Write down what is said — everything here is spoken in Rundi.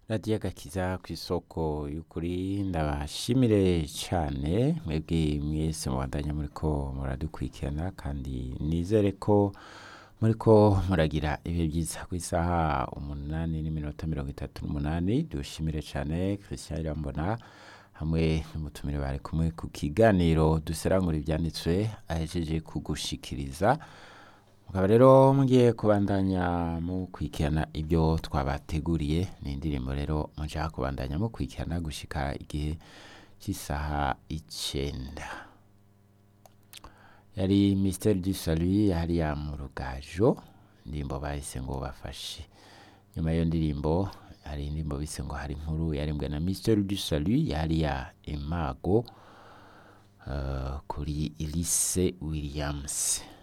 radiyo agakiza ku isoko y'ukuri ndabashimire cyane mwebwe mwese mubandanya muriko muradukurikirana kandi nizere ko muriko muragira ibihe byiza ku isaha umunani n'iminota mirongo itatu n'umunani dushimire cyane christian irambona hamwe n'umutumire bari kumwe ku kiganiro duserangura ibyanditswe ahejeje kugushikiriza mukaba rero mugiye kubandanya mukurikirana ibyo twabateguriye ni indirimbo rero mushaka kubandanya mukurikirana gushika igihe cy'isaha icenda yari Mister du Salut hariya mu rugajo indirimbo bahise ngo bafashe nyuma y'iyo ndirimbo hari indirimbo bise ngo hari inkuru yarimbwe na Mister du Salut hariya imago uh, kuri Elise Williams